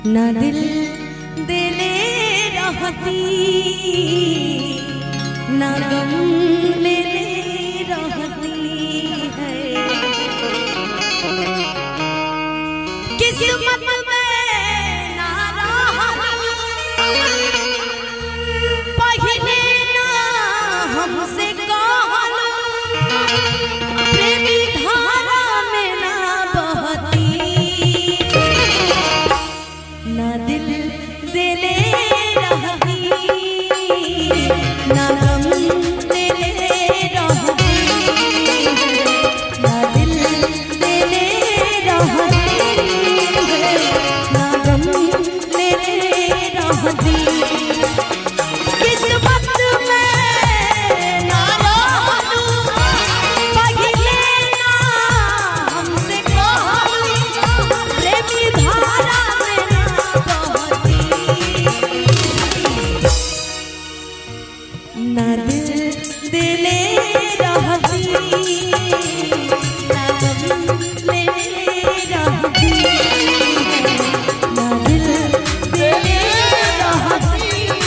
न दिल दिले रहती न गम ले ले रहती है किस्मत में ना पहले ना हमसे कहल प्रेमी धारा में ना बहती ना दिल दिले रहती ना गम दिले रहती ना दिल दिले रहती ना गम दिले रहती किस्मत में ना रहलू पहिले ना हमसे कहलू प्रेमी धारा में ना बहती ना दिल दिले रहती ना गम ले रहती ना दिल दिले रहती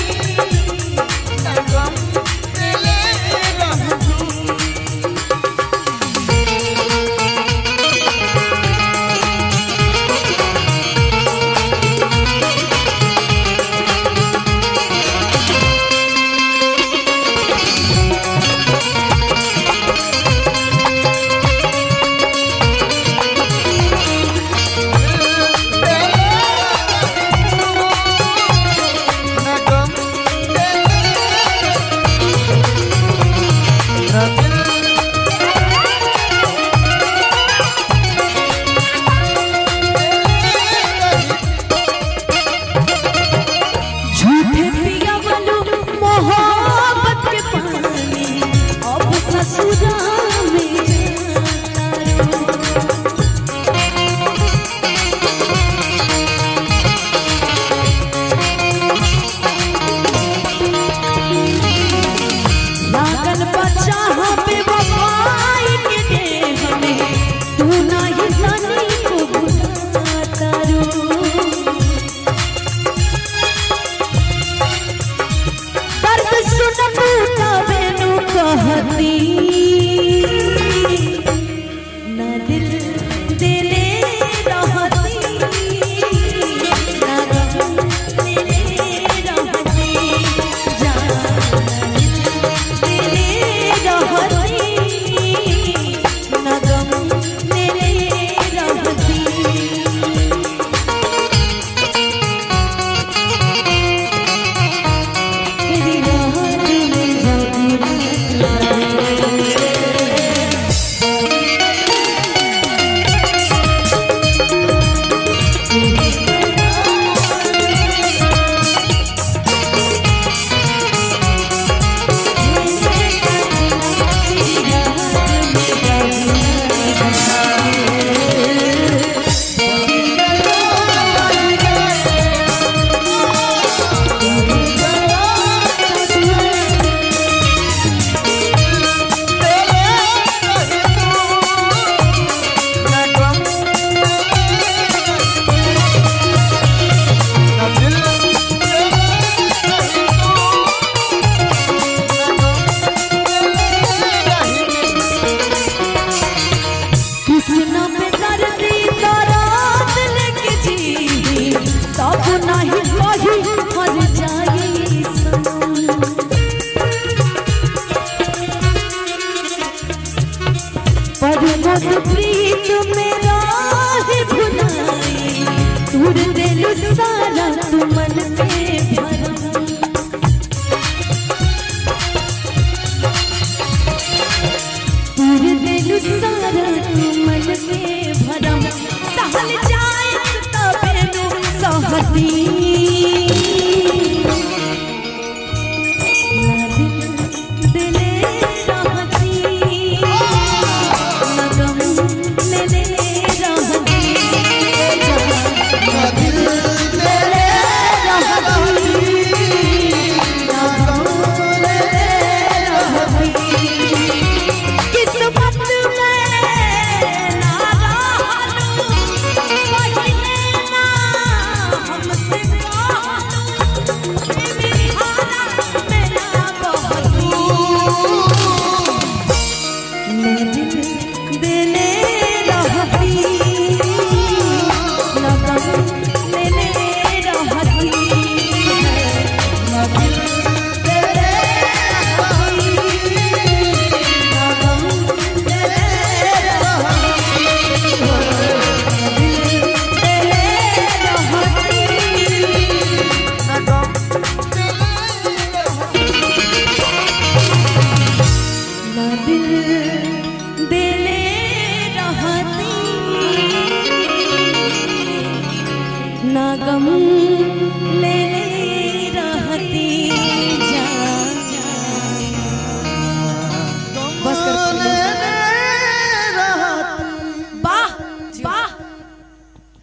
झूठे पिया बनू मोहब्बत के पानी अब ससुरा में जाता लागल बच्चा पे वफाई के देह में तू नहीं जानी को बुलाता रू दर्द सुन टूटावे नु कहती न दिल दिले रहती न गम दिले रहती जान दिले रहती न गम दिले रहती तेरी रात में जाती कृष्ण में दर्दी दरात लेके जी तब नहीं कही मर जाई सनम पर मत प्रीत मेरा है भुलाई दूर दिल सारा तू मन में भरम पूरे दिल सारा तू मन में भरम सहल जाए तबे नु सहती ना दिल दिले रहती ना गम लेले रहती ना दिल दिले ना गम